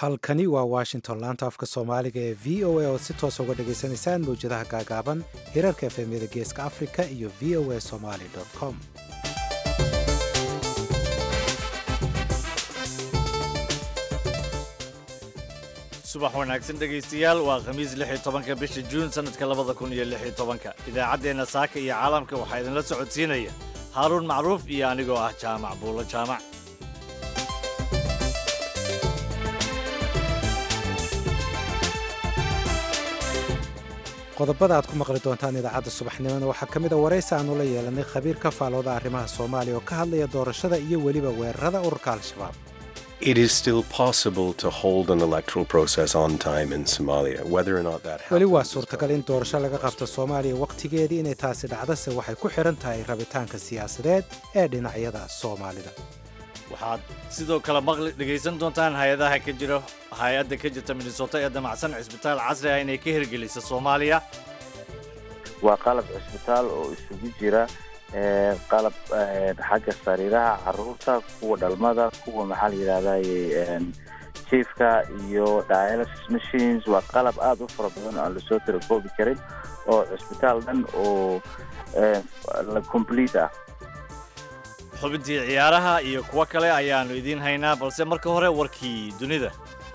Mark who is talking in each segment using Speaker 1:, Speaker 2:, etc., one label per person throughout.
Speaker 1: halkani waa washington laanta afka soomaaliga ee v o a oo si toosa uga dhagaysanaysaan mawjadaha gaagaaban hirarka efemyada geeska africa iyo v o a somaly com
Speaker 2: subax wanaagsan dhegaystayaal waa khamiis lix iyo tobanka bisha juun sannadka labada kun iyo lix iyo tobanka idaacaddeenna saaka iyo caalamka waxaa idinla socodsiinaya haaruun macruuf iyo anigoo ah jaamac buulo jaamac
Speaker 1: qodobada aad ku maqli doontaan idaacadda subaxnimona waxaa ka mid a waraysi aanu la yeelanay khabiir ka faalooda arrimaha soomaaliya oo ka hadlaya doorashada iyo weliba weerarada ururka al-shabaab
Speaker 3: It is still possible to hold an electoral process on time in Somalia. Whether or not that
Speaker 1: weli waa
Speaker 3: happens is
Speaker 1: suurtagal in doorasho laga qabto soomaaliya wakhtigeedii inay taasi dhacdase waxay ku xidhan tahay rabitaanka siyaasadeed ee dhinacyada soomaalida
Speaker 2: waxaad sidoo kale maqli dhegaysan doontaan hay-adaha ka jira hay-adda ka jirta minnesota ee damacsan cisbitaal casri ah inay ka hirgelisa soomaaliya
Speaker 4: waa qalab cisbitaal oo isugu jira ee, qalab ee, xagga sariiraha caruurta kuwa dhalmada kuwa maxaa la yidhahdaye jiifka iyo dialysis machines waa qalab aada u fara badan oo aan lasoo tirakoobi karin oo cisbitaal dhan oo ee, la complete ah
Speaker 2: xubintii ciyaaraha iyo kuwo kale ayaannu idiin haynaa balse marka hore warkii dunida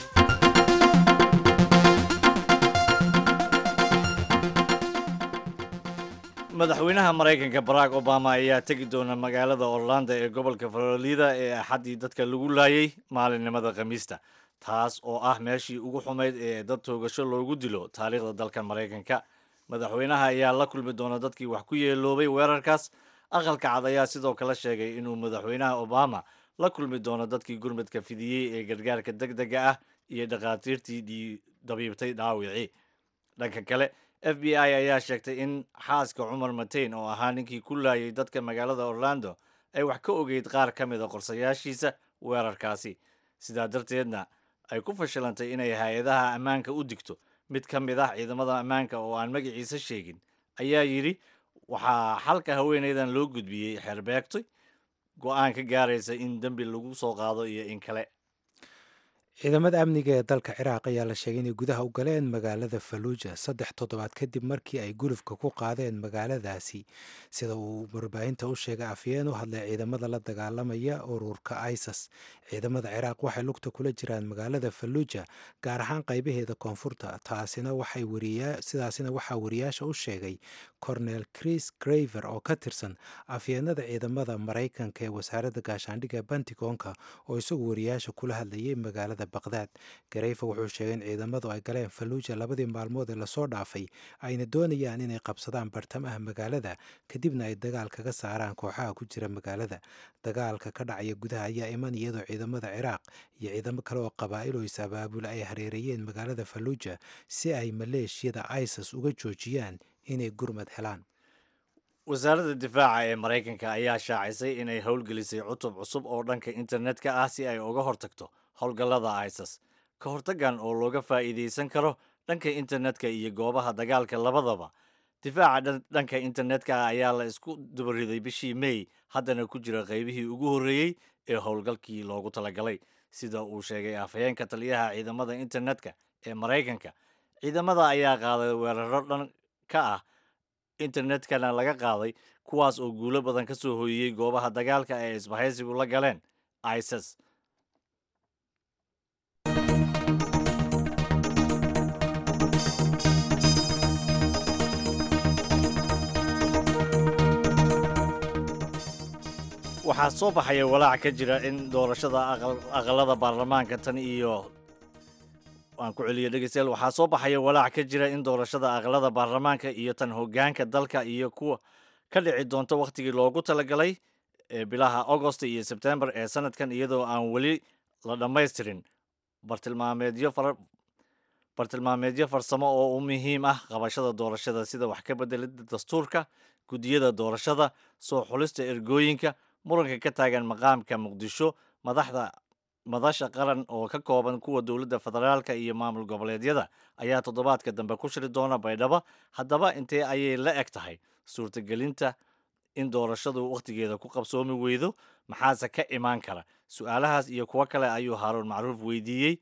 Speaker 2: madaxweynaha maraykanka barack obama ayaa tegi doona magaalada orlando ee gobolka florida ee axaddii dadka lagu laayay maalinimada khamiista taas oo ah meeshii ugu xumayd ee dad toogasho loogu dilo taariikhda dalkan maraykanka madaxweynaha ayaa la kulmi doona dadkii wax ku yeeloobay weerarkaas aqalka cad ayaa sidoo kale sheegay inuu madaxweynaha obama la kulmi doono dadkii gurmadka fidiyey ee gargaarka deg dega ah iyo dhakhaatiirtii dhii- dabiibtay dhaawicii dhanka kale f b i ayaa sheegtay in xaaska cumar mateyn oo ahaa ninkii ku laayay dadka magaalada orlando ay wax ka ogeyd qaar ka mid a qorsayaashiisa weerarkaasi sidaa darteedna ay ku fashilantay inay hay-adaha ammaanka u digto mid ka mid ah ciidamada ammaanka oo aan magaciisa sheegin ayaa yidhi waxaa xalka haweenaydan loo gudbiyey xeerbeegtoy go-aan ka gaaraysa in dembi lagu soo qaado iyo in kale
Speaker 1: ciidamada amniga ee dalka ciraaq ayaa la sheegay inay gudaha u galeen magaalada faluuja saddex toddobaad kadib markii ay gulufka ku qaadeen magaaladaasi sida uu warbaahinta u sheegay afyeen u hadlay ciidamada la dagaalamaya ururka isis ciidamada ciraaq waxay lugta kula jiraan magaalada faluuja gaar ahaan qaybaheeda koonfurta taasina waxay wariyaa sidaasina waxaa wariyaasha u sheegay cornel chris graver oo ka tirsan afyeenada ciidamada maraykanka ee wasaaradda gaashaandhigga pentagonka oo isagu wariyaasha kula hadlayay magaalada baqdaad gareyfa wuxuu sheegay in ciidamadu ay galeen faluuja labadii maalmood ee lasoo dhaafay ayna doonayaan inay qabsadaan bartamaha magaalada kadibna ay dagaal kaga saaraan kooxaha ku jira magaalada dagaalka ka dhacaya gudaha ayaa iman iyadoo ciidamada ciraaq iyo ciidamo kale oo qabaa'il oo is-abaabula ay hareereeyeen magaalada faluuja si ay maleeshiyada isis uga joojiyaan inay gurmad helaan
Speaker 2: wasaaradda difaaca ee maraykanka ayaa shaacisay inay howlgelisay cutub cusub oo dhanka internetka ah si ay uga hortagto howlgallada isis ka hortaggan oo looga faa'iidaysan karo dhanka internetka iyo goobaha dagaalka labadaba difaaca dhan- dhanka internetka ah ayaa la isku dubariday bishii may haddana ku jira qaybihii ugu horreeyey ee howlgalkii loogu talagalay sida uu sheegay afhayeenka taliyaha ciidamada internetka ee maraykanka ciidamada ayaa qaaday weeraro dhan ka ah internetkana laga qaaday kuwaas oo guulo badan ka soo hooyiyey goobaha dagaalka ee isbahaysigu la galeen isis waxaa soo baxaya walaac ka jira in doorashada aqal- aqalada baarlamaanka tan iyo waan ku celiya dhegeystayaal waxaa soo baxaya walaac ka jira in doorashada aqalada baarlamaanka iyo tan hogaanka dalka iyo kuwa ka dhici doonta wakhtigii loogu talagalay ee bilaha augost iyo sebtembar ee sanadkan iyadoo aan weli la dhammaystirin bartilmaameedyo fara bartilmaameedyo farsamo oo u muhiim ah qabashada doorashada sida wax ka bedelida dastuurka guddiyada doorashada soo xulista ergooyinka muranka ka taagan maqaamka muqdisho madaxda madasha qaran oo ka kooban kuwa dowladda federaalka iyo maamul goboleedyada ayaa toddobaadka dambe ku shiri doona baydhabo haddaba intee ayay la eg tahay suurtagelinta in doorashadu wakhtigeeda ku qabsoomi weydo maxaase ka imaan kara su-aalahaas iyo kuwo kale ayuu haaruun macruuf weydiiyey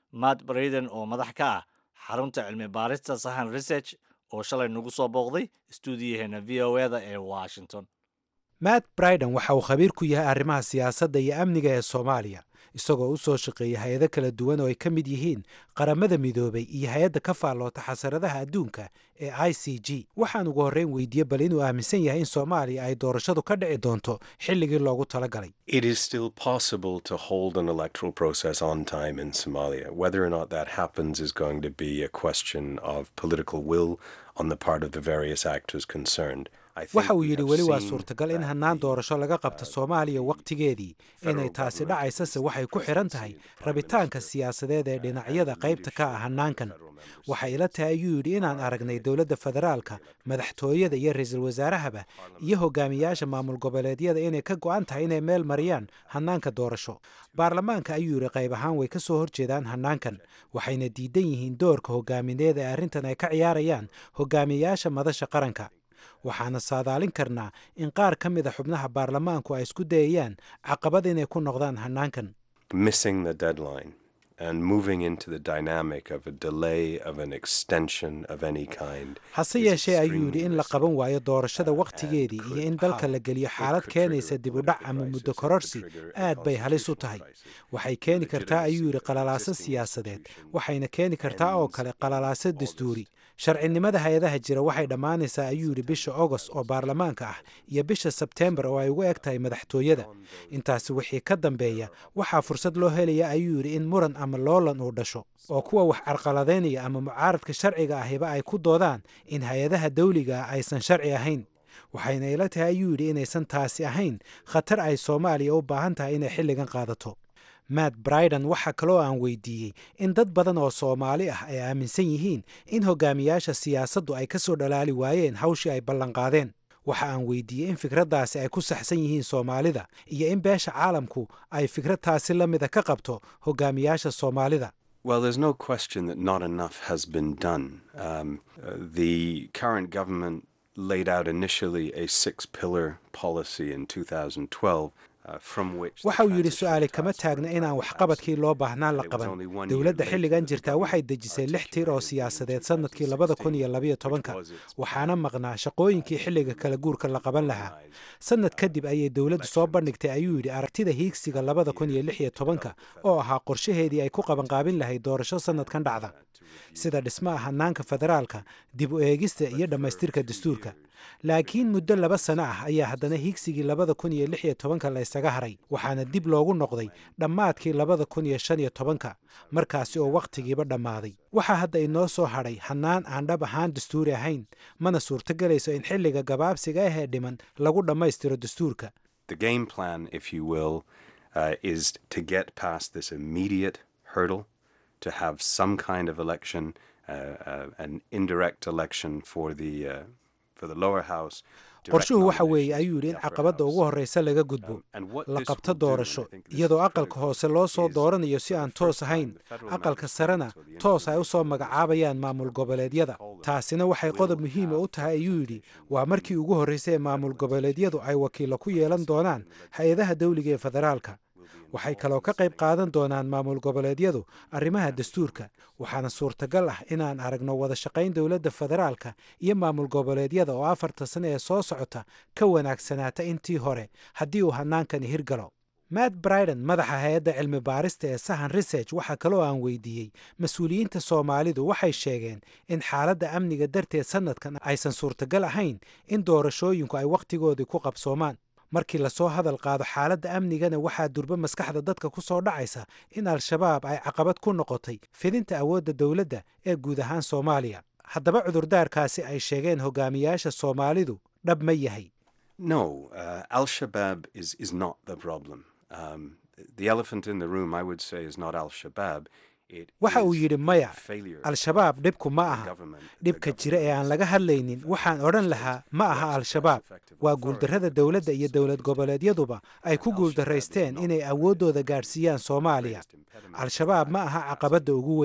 Speaker 2: matt braden oo madax ka ah xarunta cilmi baarista sahan research oo shalay nagu soo booqday stuudiyaheena v o e da ee washington
Speaker 1: matt briden waxa uu khabiir ku yahay arrimaha siyaasadda iyo amniga ee soomaaliya isagoo u soo shaqeeya hay-ado kala duwan oo ay ka mid yihiin qaramada midoobay iyo hay-adda ka faalloota xasaradaha adduunka ee i c g waxaan ugu horreyn weydiiyey bal inuu aaminsan yahay in soomaaliya ay doorashadu ka dhici doonto xilligii loogu talagalay
Speaker 3: It is still possible to hold an electoral process on time in Somalia. Whether or not that happens is going to be a question of political will on the part of the various actors concerned. I think
Speaker 1: waxa uu
Speaker 3: we
Speaker 1: yidhi
Speaker 3: have
Speaker 1: weli waa
Speaker 3: seen
Speaker 1: suurtagal in
Speaker 3: that
Speaker 1: hannaan
Speaker 3: the
Speaker 1: doorasho laga qabto soomaaliya wakhtigeedii inay taasi dhacaysase waxay ku xidhan tahay rabitaanka siyaasadeed ee dhinacyada qaybta ka ah hannaankan waxay ila tahay ayuu yidhi inaan aragnay dowladda federaalka madaxtooyada iyo ra-iisul wasaarahaba iyo hogaamiyaasha maamul goboleedyada inay ka go'an tahay inay meel mariyaan hannaanka doorasho baarlamaanka ayuu yidhi qayb ahaan way ka soo horjeedaan hannaankan waxayna diidan yihiin doorka hogaamineed ee arrintan ay ka ciyaarayaan hogaamiyayaasha madasha qaranka waxaana saadaalin karnaa in qaar ka mida xubnaha baarlamaanku ay isku dayayaan caqabad inay ku noqdaan hannaankan
Speaker 3: missing the deadline and moving into the dynamic of a delay of an extension of any kind.
Speaker 1: hase
Speaker 3: is
Speaker 1: yeeshee ayuu yidhi
Speaker 3: extremely
Speaker 1: in la
Speaker 3: risky.
Speaker 1: qaban waayo doorashada
Speaker 3: and
Speaker 1: wakhtigeedii
Speaker 3: could
Speaker 1: iyo in dalka
Speaker 3: power-
Speaker 1: la geliyo
Speaker 3: it
Speaker 1: xaalad
Speaker 3: could
Speaker 1: keenaysa
Speaker 3: trigger a
Speaker 1: dib u dhac
Speaker 3: political
Speaker 1: ama
Speaker 3: crisis,
Speaker 1: muddo
Speaker 3: it could
Speaker 1: kororsi
Speaker 3: trigger a
Speaker 1: aad bay halis u
Speaker 3: constitutional
Speaker 1: tahay
Speaker 3: crisis.
Speaker 1: waxay keeni kartaa ayuu yidhi
Speaker 3: legitimacy of
Speaker 1: qalalaaso
Speaker 3: existing
Speaker 1: siyaasadeed
Speaker 3: institutions
Speaker 1: waxayna keeni kartaa oo
Speaker 3: ends
Speaker 1: kale
Speaker 3: in
Speaker 1: qalalaaso
Speaker 3: August.
Speaker 1: dastuuri sharcinimada hay-adaha jira waxay dhammaanaysaa ayuu yidhi bisha ogost oo baarlamaanka ah iyo bisha sebteembar oo ay ugu eg tahay madaxtooyada intaasi wixii ka dambeeya waxaa fursad loo helaya ayuu yidhi in muran ama loolan uu dhasho oo kuwa wax carqaladaynaya ama mucaaradka sharciga ahiba ay ku doodaan in hay-adaha dawliga ah aysan sharci ahayn waxayna ila tahay ayuu yidhi inaysan taasi ahayn khatar ay soomaaliya u baahan tahay inay xilligan qaadato matt briden waxaa kaloo aan weydiiyey in dad badan oo soomaali ah ay aaminsan yihiin in hogaamiyaasha siyaasaddu ay ka soo dhalaali waayeen hawshii ay ballanqaadeen waxa aan weydiiyey in fikraddaasi ay ku saxsan yihiin soomaalida iyo in beesha caalamku ay fikradtaasi la mida ka qabto hogaamiyaasha soomaalida
Speaker 3: Well, there's no question that not enough has been done. Um, uh, the current government laid out initially a six pillar policy in 2012. Uh, from which the
Speaker 1: waxa uu yidhi
Speaker 3: transition
Speaker 1: su-aali kama
Speaker 3: task
Speaker 1: taagna
Speaker 3: force
Speaker 1: inaan
Speaker 3: was
Speaker 1: waxqabadkii loo baahnaa la
Speaker 3: It was
Speaker 1: qaban
Speaker 3: only one year
Speaker 1: dowladda
Speaker 3: later
Speaker 1: xilligan
Speaker 3: that the
Speaker 1: jirtaa waxay
Speaker 3: government
Speaker 1: dejisay lix tiir oo
Speaker 3: articulated
Speaker 1: siyaasadeed
Speaker 3: in
Speaker 1: sannadkii labada kun iyo
Speaker 3: 2016,
Speaker 1: labayo
Speaker 3: which
Speaker 1: tobanka
Speaker 3: was its
Speaker 1: waxaana maqnaa shaqooyinkii xilliga kala guurka la qaban lahaa
Speaker 3: organized
Speaker 1: sannad kadib ayay dowladdu soo bandhigtay ayuu yidhi aragtida hiigsiga labada kun iyo lix iyo tobanka oo ahaa qorshaheedii ay ku qabanqaabin lahayd doorasho sannadkan dhacda sida dhismaha hannaanka federaalka dib u eegista iyo dhammaystirka dastuurka laakiin muddo laba sano ah ayaa haddana hiigsigii labada kun iyo lix iyo tobanka la ysaga haray waxaana dib loogu noqday dhammaadkii labada kun iyo shan iyo tobanka markaasi oo wakhtigiiba dhammaaday waxaa hadda inoo soo hadhay hannaan aan dhab ahaan dastuuri ahayn mana suurtogelayso in xilliga gabaabsiga ah ee dhiman lagu dhammaystiro dastuurka
Speaker 3: The game plan, if you will, uh, is to get past this immediate hurdle, to have some kind of election, uh, uh, an indirect election for the uh, for the lower house. direct
Speaker 1: qorshuhu waxa weeye
Speaker 3: nominations
Speaker 1: ayuu
Speaker 3: for the
Speaker 1: yidhi in
Speaker 3: upper
Speaker 1: caqabadda
Speaker 3: house.
Speaker 1: ugu horreysa laga gudbo
Speaker 3: Um, and what
Speaker 1: la
Speaker 3: this
Speaker 1: qabto
Speaker 3: will do, and I
Speaker 1: doorasho
Speaker 3: think this is
Speaker 1: iyadoo aqalka
Speaker 3: critical,
Speaker 1: hoose loo soo
Speaker 3: is
Speaker 1: dooranayo si
Speaker 3: for the
Speaker 1: aan
Speaker 3: first
Speaker 1: toos
Speaker 3: time
Speaker 1: ahayn
Speaker 3: the federal
Speaker 1: aqalka
Speaker 3: member
Speaker 1: sarena
Speaker 3: states or the
Speaker 1: toos ay u soo
Speaker 3: intermediate
Speaker 1: magacaabayaan
Speaker 3: levels,
Speaker 1: maamul
Speaker 3: as
Speaker 1: goboleedyada
Speaker 3: we call them,
Speaker 1: taasina waxay
Speaker 3: will
Speaker 1: qodob muhiima u
Speaker 3: have
Speaker 1: tahay ayuu yidhi
Speaker 3: representation
Speaker 1: waa markii ugu horreysay ee maamul goboleedyadu ay wakiilo ku yeelan doonaan hay-adaha dawliga ee federaalka waxay kaloo ka qayb qaadan doonaan maamul goboleedyadu arrimaha dastuurka waxaana suurtagal ah inaan aragno wada shaqayn dowladda federaalka iyo maamul goboleedyada oo afarta sane ee soo socota ka wanaagsanaata intii hore haddii uu hannaankani hirgalo matt briden madaxa hay-adda cilmi baarista ee sahan research waxaa kaloo aan weydiiyey mas-uuliyiinta soomaalidu waxay sheegeen in xaaladda amniga darteed sannadkan aysan suurtagal ahayn in doorashooyinku ay wakhtigoodii ku qabsoomaan markii lasoo hadal qaado xaaladda amnigana waxaa durba maskaxda dadka ku soo dhacaysa in al-shabaab ay caqabad ku noqotay fidinta awoodda dowladda ee guud ahaan soomaaliya haddaba cudurdaarkaasi ay sheegeen hogaamiyaasha soomaalidu dhab ma yahay
Speaker 3: No, uh, Al Shabaab is, is not the problem. Um, the elephant in the room, I would say, is not Al Shabaab. It
Speaker 1: waxa uu
Speaker 3: is
Speaker 1: yidhi
Speaker 3: the
Speaker 1: maya
Speaker 3: failure
Speaker 1: al-shabaab dhibku ma
Speaker 3: of the
Speaker 1: aha
Speaker 3: government- the
Speaker 1: dhibka jira ee aan
Speaker 3: government's
Speaker 1: laga hadlaynin waxaan odhan lahaa ma aha al-shabaab waa guuldarrada dowladda iyo dowlad goboleedyaduba ay ku guuldarraysteen inay awooddooda gaadhsiiyaan soomaaliya al-shabaab ma aha caqabadda ugu weyn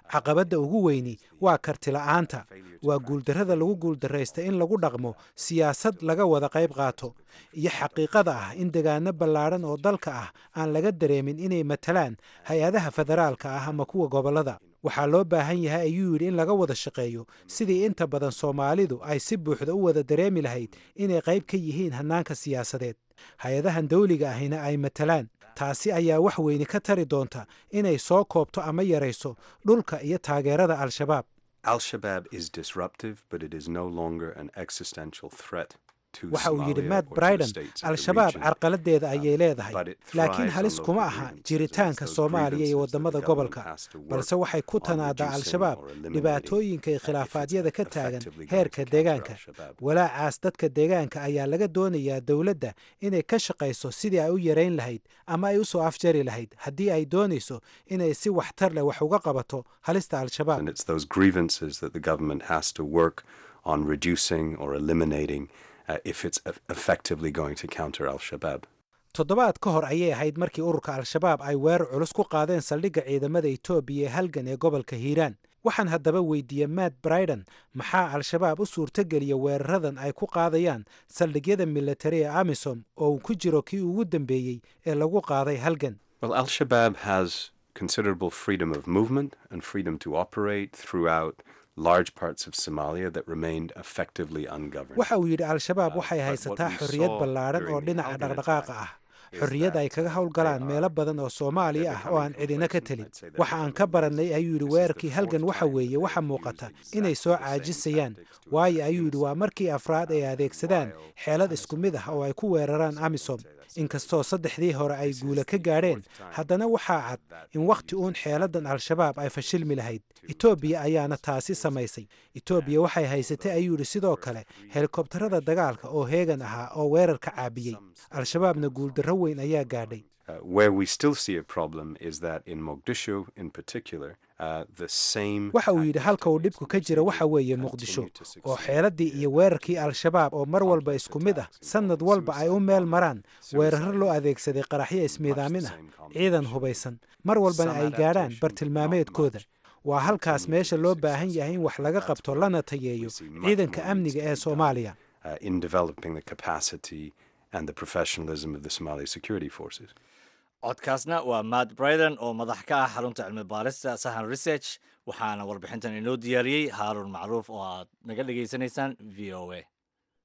Speaker 1: caqabadda ugu weyni waa kartila'aanta waa guuldarrada lagu guuldarraysta in lagu dhaqmo siyaasad laga wada qayb qaato iyo xaqiiqada ah in degaano ballaadhan oo dalka ah aan laga dareemin inay matalaan hay-adaha federaalka ah ama kuwa gobollada waxaa loo baahan yahay ayuu yidhi in laga wada shaqeeyo sidii inta badan soomaalidu ay si buuxda u wada dareemi lahayd inay qayb ka yihiin hannaanka siyaasadeed hay-adahan dawliga ahina ay matalaan taasi ayaa wax weyne ka tari doonta inay soo koobto ama yarayso dhulka iyo taageerada al-shabaab
Speaker 3: Al-Shabaab is disruptive, but it is no longer an existential threat to
Speaker 1: waxa uu yidhi
Speaker 3: Somalia
Speaker 1: matt
Speaker 3: or to the
Speaker 1: briden
Speaker 3: states of the
Speaker 1: al-shabaab
Speaker 3: region.
Speaker 1: carqaladeeda ayay leedahay
Speaker 3: but it
Speaker 1: laakiin
Speaker 3: thrives
Speaker 1: halis
Speaker 3: on
Speaker 1: kuma
Speaker 3: local
Speaker 1: aha
Speaker 3: grievances.
Speaker 1: jiritaanka
Speaker 3: It's those
Speaker 1: soomaaliya iyo
Speaker 3: grievances that
Speaker 1: wadamada
Speaker 3: the government
Speaker 1: gobolka
Speaker 3: has to work
Speaker 1: balse waxay ku
Speaker 3: on
Speaker 1: tanaadaa
Speaker 3: reducing
Speaker 1: al-shabaab
Speaker 3: or eliminating,
Speaker 1: dhibaatooyinka iyo
Speaker 3: uh, if
Speaker 1: khilaafaadyada
Speaker 3: it's
Speaker 1: ka taagan
Speaker 3: effectively going
Speaker 1: heerka
Speaker 3: to counter
Speaker 1: deegaanka
Speaker 3: al-Shabaab.
Speaker 1: walaacaas dadka deegaanka ayaa laga doonayaa dowladda inay ka shaqayso sidii ay u yarayn lahayd ama ay u soo afjari lahayd haddii ay doonayso inay si waxtar leh wax uga qabato halista al-shabaab
Speaker 3: And it's those grievances that the government has to work on reducing or eliminating uh, if it's eff- effectively going to counter Al Shabaab.
Speaker 1: toddobaad ka hor ayay ahayd markii ururka al-shabaab ay weerar culus ku qaadeen saldhigga ciidamada etoobiya ee halgan ee gobolka hiiraan waxaan haddaba weydiiyey matt briden maxaa al-shabaab u suurtogeliya weeraradan ay ku qaadayaan saldhigyada militari ee amisom oo uu ku jiro kii ugu dambeeyey ee lagu qaaday halgan
Speaker 3: Well, Al Shabaab has considerable freedom of movement and freedom to operate throughout large parts of Somalia that remained effectively ungoverned.
Speaker 1: waxa uu yidhi al-shabaab
Speaker 3: Uh,
Speaker 1: waxay
Speaker 3: but
Speaker 1: haysataa
Speaker 3: what we
Speaker 1: xorriyad
Speaker 3: saw
Speaker 1: ballaadhan oo
Speaker 3: during the
Speaker 1: dhinaca
Speaker 3: Halgan
Speaker 1: dhaqdhaqaaqa
Speaker 3: attack
Speaker 1: ah
Speaker 3: is
Speaker 1: xorriyad ay
Speaker 3: that
Speaker 1: kaga howlgalaan
Speaker 3: they
Speaker 1: meelo
Speaker 3: are-
Speaker 1: badan oo soomaaliya
Speaker 3: they're
Speaker 1: ah oo aan
Speaker 3: becoming
Speaker 1: cidina ka
Speaker 3: complacent.
Speaker 1: telin
Speaker 3: I'd say they're
Speaker 1: waxa aan ka
Speaker 3: becoming
Speaker 1: barannay ayuu yidhi
Speaker 3: This is the
Speaker 1: weerarkii halgan
Speaker 3: fourth
Speaker 1: waxa
Speaker 3: time
Speaker 1: weeye
Speaker 3: that
Speaker 1: waxa
Speaker 3: they've
Speaker 1: muuqata
Speaker 3: used
Speaker 1: inay
Speaker 3: exactly
Speaker 1: soo
Speaker 3: the same
Speaker 1: caajisayaan
Speaker 3: tactics to
Speaker 1: waayo
Speaker 3: attack
Speaker 1: ayuu yidhi waa
Speaker 3: innocent
Speaker 1: markii afraad ay adeegsadaan xeelad isku mid ah oo ay ku weeraraan amisom inkastoo saddexdii hore ay guula ka gaadheen haddana waxaa cad in wakhti uun xeeladan al-shabaab ay fashilmi lahayd etoobiya ayaana taasi samaysay etoobiya waxay haysatay ayuu yidhi sidoo kale helikobtarada dagaalka oo heegan ahaa oo weerarka caabiyey al-shabaabna guuldarro weyn ayaa gaadhay
Speaker 3: Uh, where we still see a problem is that in Mogadishu, in particular, uh, the same.
Speaker 1: waxa uu yidhi halka uu dhibku ka jira waxa weeye muqdisho oo xeeladii iyo weerarkii al-shabaab oo mar walba isku mid ah sannad walba ay u meel maraan weeraro loo adeegsaday qaraxyo ismiidaamin ah ciidan hubaysan mar walbana ay gaadhaan bartilmaameedkooda waa halkaas meesha loo baahan yahay in wax laga qabto lana tayeeyo ciidanka amniga ee soomaaliya
Speaker 3: uh, in developing the capacity and the professionalism of the Somali security forces.
Speaker 2: codkaasna waa matt briden oo madax ka ah xarunta cilmi baarista sahan research waxaana warbixintan inoo diyaariyey haaruun macruuf oo aad naga dhegaysanaysaan v o a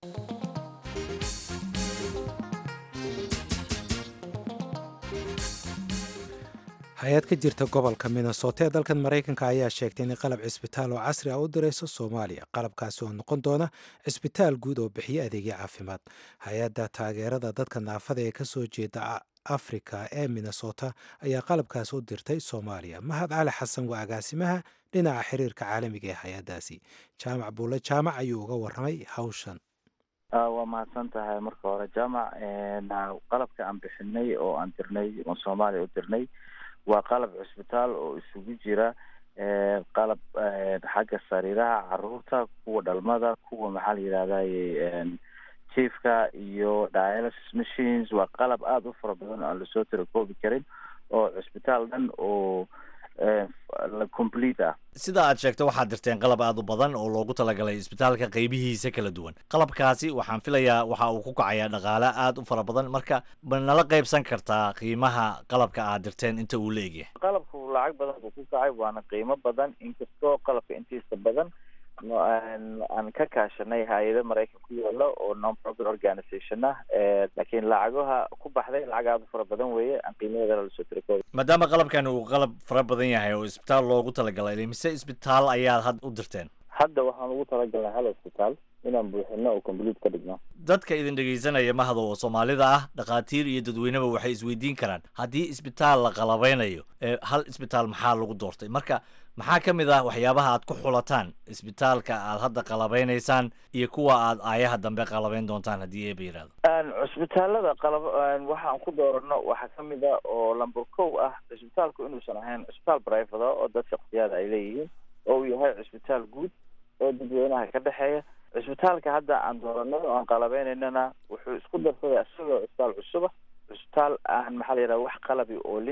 Speaker 1: hay-ad ka jirta gobolka minnesota ee dalkan maraykanka ayaa sheegtay in qalab cisbitaal oo casri ah u dirayso soomaaliya qalabkaasi oo noqon doona cisbitaal guud oo bixiya adeegyo caafimaad hay-adda taageerada dadka naafada ee kasoo jeeda a- afrika ee minnesota ayaa qalabkaasi u dirtay soomaaliya mahad cali xasan waa agaasimaha dhinaca xiriirka caalamiga ee hay-addaasi jaamac buulle jaamac ayuu uga warramay hawshan
Speaker 4: Ah, waa mahadsan tahay marka hore jaamac na qalabka aan bixinay oo aan dirnay oo soomaaliya u dirnay waa qalab cusbitaal oo isugu jira eh, qalab eh, xagga sariiraha caruurta kuwa dhalmada kuwa maxaa la yidhahdaye chiefka iyo dialysis machines waa qalab aada u fara badan oo aan lasoo tirakoobi karin oo cusbitaal dhan oo eh, la complete ah
Speaker 2: sida aad sheegto waxaad dirteen qalab aad u badan oo loogu talagalay isbitaalka qaybihiisa kala duwan qalabkaasi waxaan filayaa waxa uu ku kacayaa dhaqaale aad u fara badan marka ma nala qaybsan kartaa qiimaha qalabka aad dirteen inta uu la egyahay
Speaker 4: qalabku lacag badan buu ku kacay waana qiimo badan inkastoo qalabka intiisa badan no- aan aan ka kaashanay hay-ado maraykan ku yaalo oo non profit organization ah Eh, laakiin lacagaha ku baxday lacag aada u fara badan weeye aan qiimaheedana lasoo tirakoobi
Speaker 2: maadaama qalabkan uu qalab fara badan yahay oo isbitaal loogu talagalay mise isbitaal ayaad had u dirteen
Speaker 4: hadda waxaan ugu talagalnay hal hospitaal inaan buuxino oo complete ka dhigno
Speaker 2: dadka idin dhegaysanaya mahado oo soomaalida ah dhakhaatiir iyo dadweyneba waxay isweydiin karaan haddii isbitaal la qalabeynayo ee hal isbitaal maxaa lagu doortay marka maxaa ka mid ah waxyaabaha aad ku xulataan isbitaalka aad hadda qalabeynaysaan iyo kuwa aad aayaha dambe qalabeyn doontaan haddii eeba yidhaahdo
Speaker 4: Een, cusbitaalada qalab een, waxaan ku doorano waxaa ka mid a oo lamber kow ah cusbitaalku inuusan ahayn cusbitaal private ah oo dad shaksiyaad ay leeyihiin oo uu yahay cusbitaal guud oo dadweynaha ka dhexeeya cusbitaalka hadda aan dooranay oo aan qalabeynayna wuxuu isku darsaday isagoo cusbitaal cusuba cusbitaal aan maxaa la yidhaha wax qalabi oolin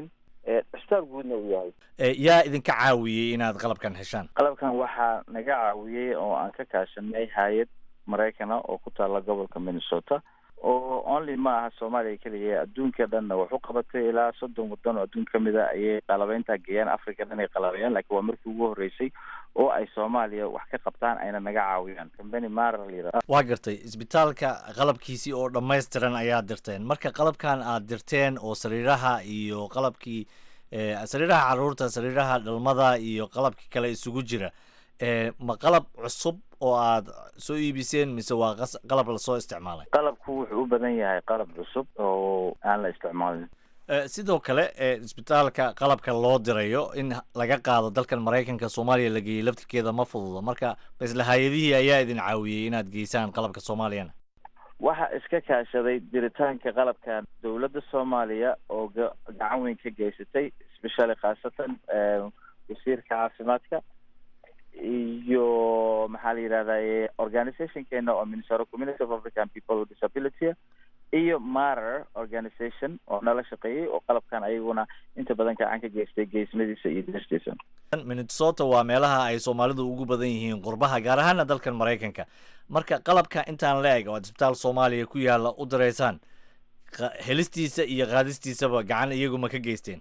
Speaker 4: cisbitaal guudna uu yahay
Speaker 2: yaa idinka caawiyey inaad qalabkan heshaan
Speaker 4: qalabkan waxaa naga caawiyey oo aan ka kaashanay hay-ad maraykana oo ku taala gobolka minnesota oo only ma aha soomaaliya keliya adduunka dhanna wax u qabatay ilaa soddon waddan oo adduun kamid a ayay qalabeyntaa geeyaan africa dhan ay qalabeeyaan laakiin waa markii ugu horreysay oo ay soomaaliya wax ka qabtaan ayna naga caawiyaan combany marar layidhaha
Speaker 2: waa gartay isbitaalka qalabkiisii oo dhammaystiran ayaad dirteen marka qalabkan aad dirteen oo sariiraha iyo qalabkii sariiraha caruurta sariiraha dhalmada iyo qalabkii kale isugu jira ma qalab cusub oo aad soo iibiseen mise waa qalab lasoo isticmaalay
Speaker 4: qalabku wuxuu u badan yahay qalab cusub oo aan la isticmaalin
Speaker 2: sidoo kale isbitaalka qalabka loo dirayo in laga qaado dalkan maraykanka soomaaliya la geeyey laftirkeeda ma fududo marka isla hay-adihii ayaa idin caawiyey inaad geysaan qalabka soomaaliyana
Speaker 4: waxa iska kaashaday diritaanka qalabkan dowladda soomaaliya oo gacan weyn ka geysatay especially khaasatan wasiirka caafimaadka iyo maxaa la yidhahdaye organizationkeena oo minnesota community of african people with disability iyo marer organization oo nala shaqeeyey oo qalabkan ayaguna inta badan gacan ka geystay geesmadiisa iyo diristiisa
Speaker 2: minnesota waa meelaha ay soomaalidu ugu badan yihiin qurbaha gaar ahaana dalkan maraykanka marka qalabka intaan la eg oo aad isbitaal soomaaliya ku yaalla u diraysaan helistiisa iyo qaadistiisaba gacan iyaguma ka geysteen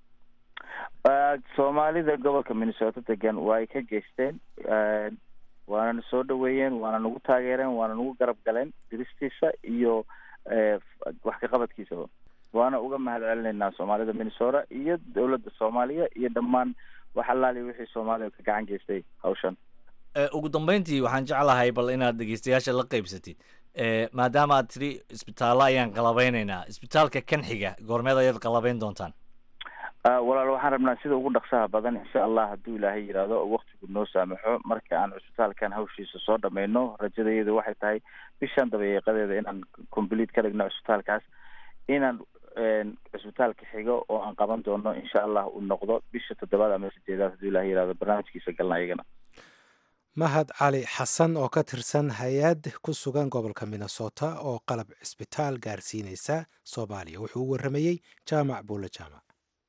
Speaker 4: soomaalida gobolka minnesota degan way ka geysteen waana na soo dhaweeyeen waana nagu taageereen waana nagu garab galeen diristiisa iyo wax ka qabadkiisaba waana uga mahad celinaynaa soomaalida minnesota iyo dowladda soomaaliya iyo dhammaan wax allaali wixii soomaaliya ka gacan geystay hawshan
Speaker 2: ugu dambeyntii waxaan jeclahay bal inaad dhegeystayaasha la qeybsatid maadaama aad tiri isbitaallo ayaan qalabeyneynaa isbitaalka kan xiga goormeed ayaad qalabeyn doontaan
Speaker 4: walaal waxaan rabnaa sida ugu dhaqsaha badan insha allah hadduu ilaahay yidhaahdo oo waktigu noo saamaxo marka aan cusbitaalkan hawshiisa soo dhameyno rajadayadu waxay tahay bishan dabayeeqadeeda inaan complete ka dhigno cusbitaalkaas inaan cusbitaalka xigo oo aan qaban doono insha allah uu noqdo bisha toddobaad ama sideedaad hadduu ilahay yidhahdo barnaamijkiisa galna iyagana
Speaker 1: mahad cali xasan oo ka tirsan hay-ad ku sugan gobolka minnesota oo qalab cisbitaal gaarsiinaysa soomaaliya wuxuu u warramayey jaamac buulle jaamac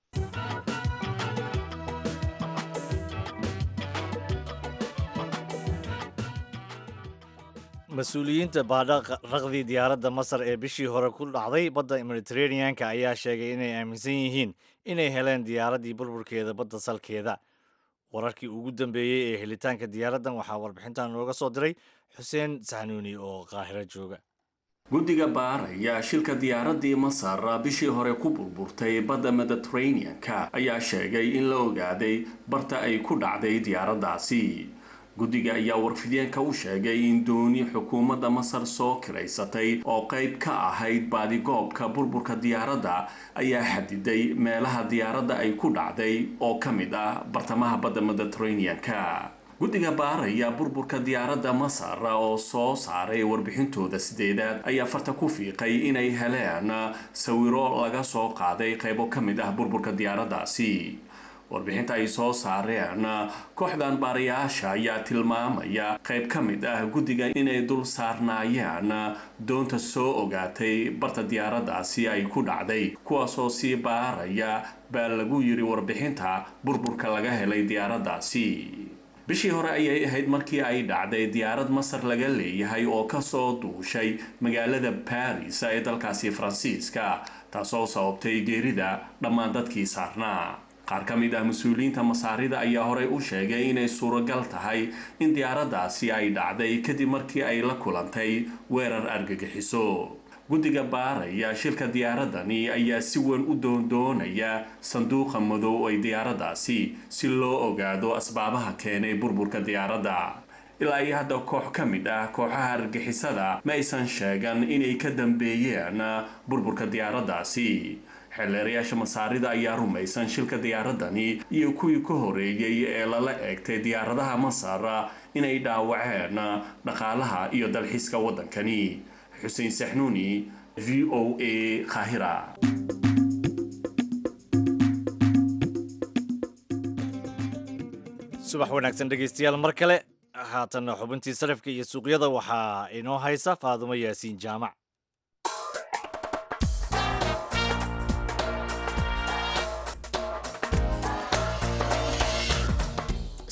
Speaker 2: mas-uuliyiinta baadha raqdii diyaaradda masar ee bishii hore ku dhacday badda mediteraneanka ayaa sheegay inay aaminsan yihiin inay heleen diyaaraddii burburkeeda badda salkeeda wararkii ugu dambeeyey ee helitaanka diyaaraddan waxaa warbixintan nooga soo diray xuseen saxnuuni oo qaahiro jooga
Speaker 5: guddiga baaraya shilka diyaaraddii masar bishii hore ku burburtay badda mediteraneanka ayaa sheegay in la ogaaday barta ay ku dhacday diyaaraddaasi guddiga ayaa warfideenka u sheegay in dooni xukuumadda masar soo kiraysatay oo qayb ka ahayd baadigoobka burburka diyaaradda ayaa xadiday meelaha diyaaradda ay ku dhacday oo ka mid ah bartamaha badda mediteraneanka guddiga baaraya burburka diyaaradda masar oo soo saaray warbixintooda sideedaad ayaa farta ku fiiqay inay heleen sawiro laga soo qaaday qaybo ka mid ah burburka diyaaraddaasi warbixinta ay soo saareen kooxdan baarayaasha ayaa tilmaamaya qayb ka mid ah guddiga inay dul saarnaayeen doonta soo ogaatay barta diyaaraddaasi ay ku dhacday kuwaasoo sii baaraya baa lagu yiri warbixinta burburka laga helay diyaaraddaasi bishii hore ayay ahayd markii ay dhacday diyaarad masar laga leeyahay oo kasoo duushay magaalada baris ee dalkaasi faransiiska taasoo sababtay geerida dhammaan dadkii saarnaa qaar ka mid ah mas-uuliyiinta masaarida ayaa horey u sheegay inay suuragal tahay in diyaaraddaasi ay dhacday kadib markii ay la kulantay weerar argagixiso guddiga baaraya shilka diyaaradani ayaa si weyn u doondoonaya sanduuqa madow ay diyaaraddaasi si loo ogaado asbaabaha keenay burburka diyaaradda ilaa iyo hadda koox ka mid ah kooxaha argixisada ma aysan sheegan inay ka dambeeyeen burburka diyaaraddaasi xeelleerayaasha masaarida ayaa rumaysan shilka diyaaradani iyo kuwii ka horeeyey ee lala eegtay diyaaradaha masar inay dhaawaceen dhaqaalaha iyo dalxiiska waddankani xuseen saxnuuni v o a khahira
Speaker 2: subax wanaagsan dhegaystayaal mar kale haatanna xubintii sarifka iyo suuqyada waxaa inoo haysa faadumo yaasiin jaamac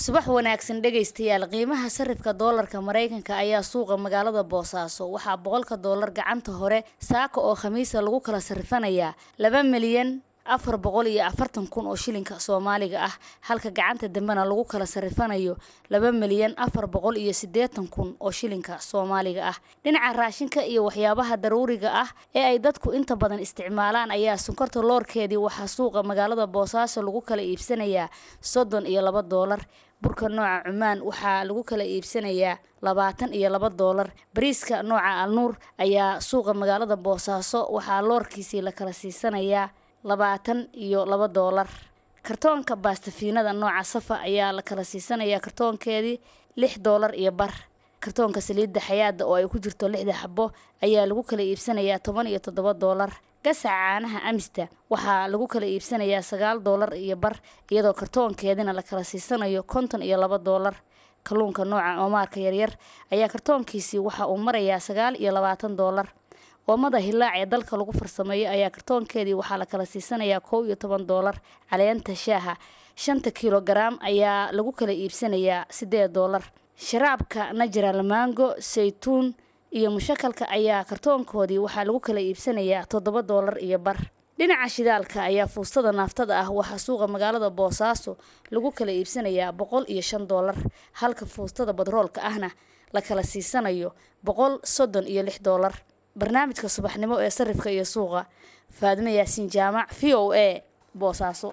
Speaker 6: subax wanaagsan dhegaystayaal qiimaha sarifka doolarka maraykanka ayaa suuqa magaalada boosaaso waxaa boqolka doolar gacanta hore saaka oo khamiisa lagu kala sarifanayaa laba milyan afar boqol iyo afartan kun oo shilinka soomaaliga ah halka gacanta dambena lagu kala sarifanayo laba milyan afar boqol iyo siddeetan kun oo shilinka soomaaliga ah dhinaca raashinka iyo waxyaabaha daruuriga ah ee ay dadku inta badan isticmaalaan ayaa sonkorta loorkeedii waxaa suuqa magaalada boosaaso lagu kala iibsanayaa soddon iyo laba doolar burka nooca cumaan waxaa lagu kala iibsanayaa labaatan iyo laba doolar bariiska nooca alnuur ayaa suuqa magaalada boosaaso waxaa loorkiisii la kala siisanayaa labaatan iyo laba doolar kartoonka baastafiinada nooca safa ayaa la kala siisanayaa kartoonkeedii lix doolar iyo bar kartoonka saliidda xayaada oo ay ku jirto lixda xabo ayaa lagu kala iibsanayaa toban iyo toddoba doolar gasaca caanaha amista waxaa lagu kala iibsanayaa sagaal doolar iyo bar iyadoo kartoonkeedina la kala siisanayo konton iyo laba doolar kalluunka nooca oomaarka yaryar ayaa kartoonkiisii waxa uu marayaa sagaal iyo labaatan doolar oomada hilaac ee dalka lagu farsameeyo ayaa kartoonkeedii waxaa la kala siisanayaa kow iyo toban doolar caleenta shaaha shanta kilogaram ayaa lagu kala iibsanayaa siddeed doolar sharaabka najral mango saytuun iyo mushakalka ayaa kartoonkoodii waxaa lagu kala iibsanayaa toddoba doolar iyo bar dhinaca shidaalka ayaa fuustada naaftada ah waxaa suuqa magaalada boosaaso lagu kala iibsanayaa boqol iyo shan doolar halka fuustada badroolka ahna la kala siisanayo boqol soddon iyo lix doolar barnaamijka subaxnimo ee sarifka iyo suuqa faadimo yaasiin jaamac v o a boosaaso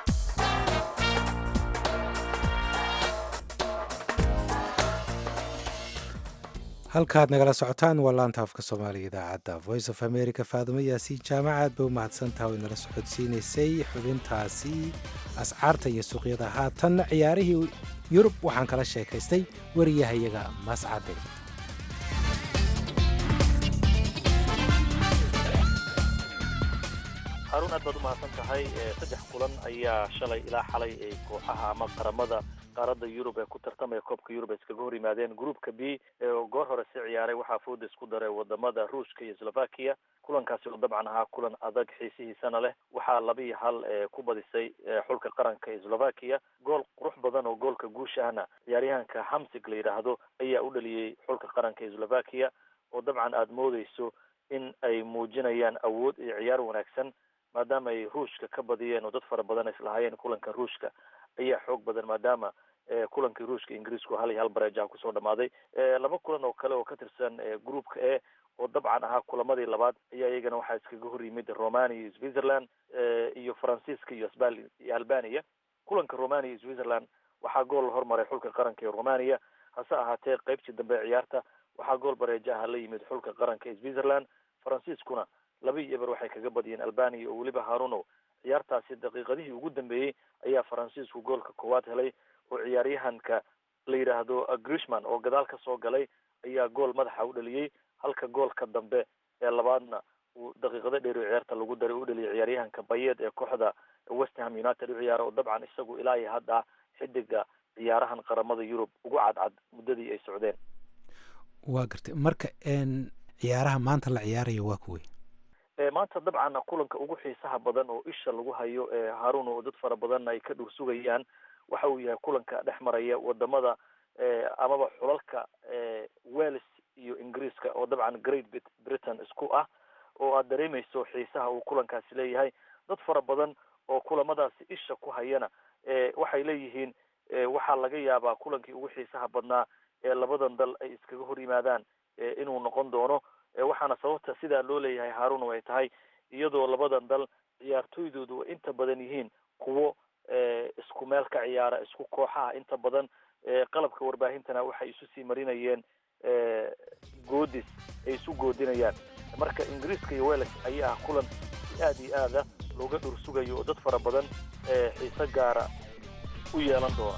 Speaker 1: halkaad nagala socotaan waa laanta afka soomaaliga idaacadda voice of america faadumo yaasiin jaamac aad bay u mahadsantaha way nala socodsiinaysay xubintaasi ascaarta iyo suuqyada haatanna ciyaarihii yurub waxaan kala sheekaystay wariyahayaga mascade
Speaker 7: haruun aad baad u mahadsan tahay saddex kulan ayaa shalay ilaa xalay ay kooxaha ama qaramada qaaradda yurub ee ku tartamaya koobka yurub ay iskaga hor yimaadeen groupka b oo goor hore si ciyaaray waxaa fooda isku daray wadamada ruushka iyo slovakia kulankaasi oo dabcan ahaa kulan adag xiisihiisana leh waxaa laba iyo hal ku badisay xulka qaranka ee slovakia gool qurux badan oo goolka guusha ahna ciyaaryahanka hamsig la yidhaahdo ayaa u dhaliyey xulka qaranka ee slovakia oo dabcan aada moodeyso in ay muujinayaan awood iyo ciyaar wanaagsan maadaama ay ruushka ka badiyeen oo dad fara badan islahaayeen kulanka ruushka ayaa xoog badan maadaama kulankii ruushka ingiriisku hal iyo hal bareejaha kusoo dhamaaday laba kulan oo kale oo ka tirsan groupka e oo dabcan ahaa kulamadii labaad ayaa iyagana waxaa iskaga hor yimid romania iyo switzerland iyo faransiiska iyo sbal iyo albania kulanka romania iyo switzerland waxaa gool la hormaray xulka qaranka ee romania hase ahaatee qeybtii dambe ee ciyaarta waxaa gool bareejaha la yimid xulka qaranka ee switzerland faransiiskuna laba iyo eber waxay kaga badiyeen albania oo weliba harunow ciyaartaasi daqiiqadihii ugu dambeeyey ayaa faransiisku goolka koowaad helay oo ciyaaryahanka la yidhaahdo grishman oo gadaal ka soo galay ayaa gool madaxa u dhaliyey halka goolka dambe ee labaadna uu daqiiqado dheer oo ciyaarta lagu daray u dhaliyay ciyaaryahanka bayeed ee kooxda westham united u ciyaara oo dabcan isagu ilaa iyo hadda xidiga ciyaarahan qaramada yurub ugu cadcad muddadii ay socdeen
Speaker 1: waa gartay marka ciyaaraha maanta la ciyaarayo waa kuwey
Speaker 7: maanta dabcan kulanka ugu xiisaha badan oo isha lagu hayo harun oo dad fara badanna ay ka dhur sugayaan waxa uu yahay kulanka dhex maraya wadamada amaba xulalka wales iyo ingiriiska oo dabcan great britain isku ah oo aad dareemayso xiisaha uu kulankaasi leeyahay dad fara badan oo kulamadaasi isha ku hayana waxay leeyihiin waxaa laga yaabaa kulankii ugu xiisaha badnaa ee labadan dal ay iskaga hor yimaadaan inuu noqon doono waxaana sababta sidaa loo leeyahay harun ay tahay iyadoo labadan dal ciyaartooydoodu ay inta badan yihiin kuwo isku meel ka ciyaara isku kooxaha inta badan qalabka warbaahintana waxay isu sii marinayeen goodis ay isu goodinayaan marka ingiriiska iyo wales ayaa ah kulan si aad iyo aada looga dhur sugayo oo dad fara badan xiise gaara u yeelan doona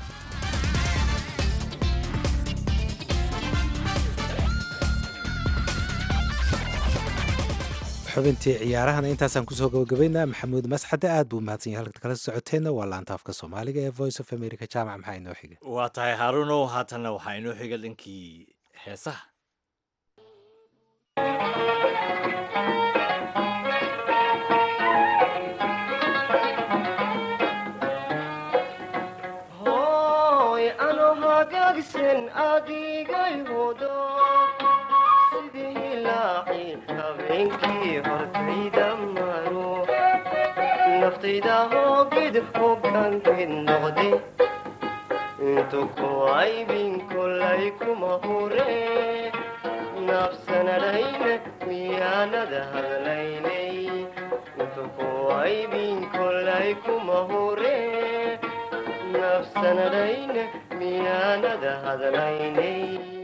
Speaker 1: xubintii ciyaarahana intaasaan kusoo gabagabaynaa maxamuud masxade aad buu mahadsan yahay halka kala socoteenna waa laanta afka soomaaliga ee voice of america jaamac maxaa inoo xiga
Speaker 2: waa tahay haarunow haatanna waxaa inoo xiga dhankii heesaha
Speaker 8: Oh hagaagsan adigay hodo sidii hilaaci habeenkii hortayda maro naftayda hoogid hogaankid noqde intu ku aybin kolay kuma hure nafsanadhayna miyaanada hadlaynay intu ku aybin kolay kuma hure nafsanadhayna miyaanada hadlaynay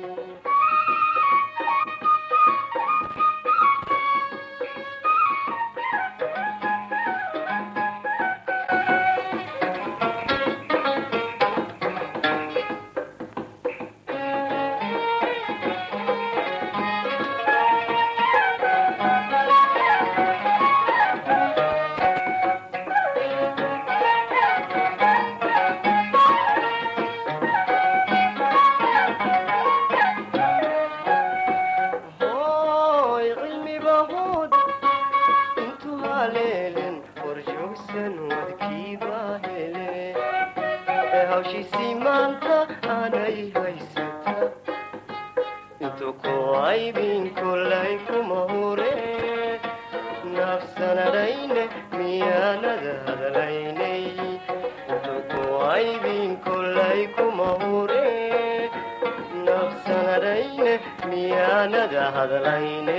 Speaker 8: hooy cilmiba hood intuu haleelen horjoogsan wadkiiba hele ee hawshiisii maanta aanay haysata intuu ku aybin kolay kuma hure nafsanadhayne miyaanada hadlaynay intuu ku aybin kolay kuma hure nafsanadhayne miyaanada hadlaynay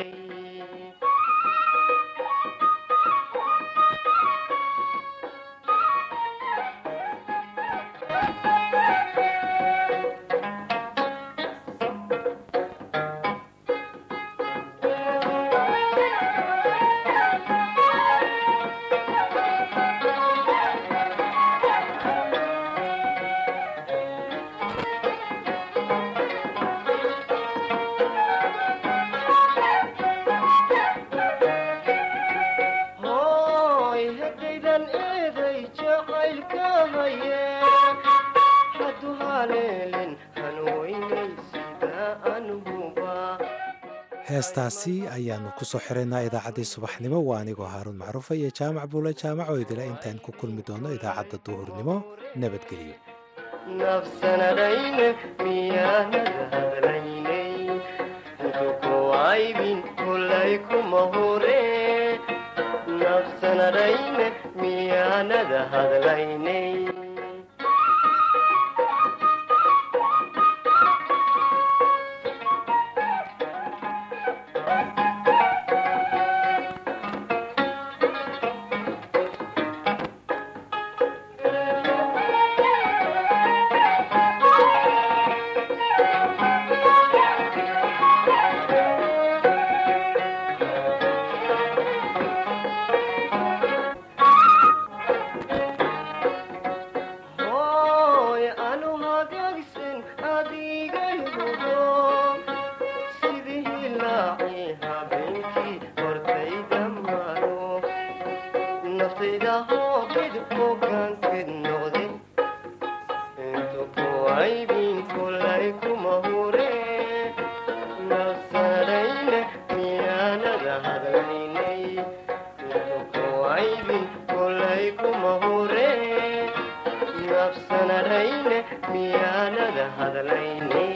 Speaker 8: hooy haddaydan eeday jacaylka haye haddu haleelin hanweynay sida anuhuba
Speaker 1: heestaasi ayaanu ku soo xiraynaa idaacaddii subaxnimo waa anigoo haaruun macruufa iyo jaamac buule jaamac oo idila intaan ku kulmi doono idaacadda duhurnimo nabadgelyo
Speaker 8: nafsanadhayne miyaanada hadlaynay intu ku aybin kolay kuma hure nafsanadhayne miyaanada hadlaynay hooy anu hagaagsan adigay hubo sidii hilaaci habeenkii hortayda maro naftayda hoogid hogaankid noqde intu ku aybin kolay kuma hure nafsadhayne miyaanada hadlaynay intu ku aybin kolay kuma hure nafsanadhayne miyaanada hadlaynay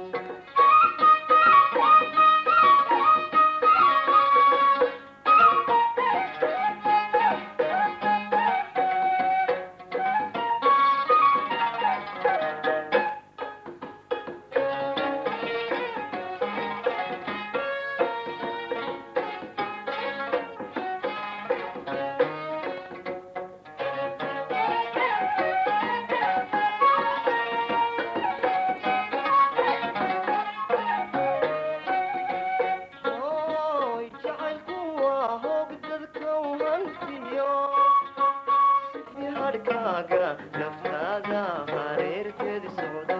Speaker 8: hooy jacaylku waa hoog dadka hantiyo sidii hadhkaaga naftaada hareerteed socda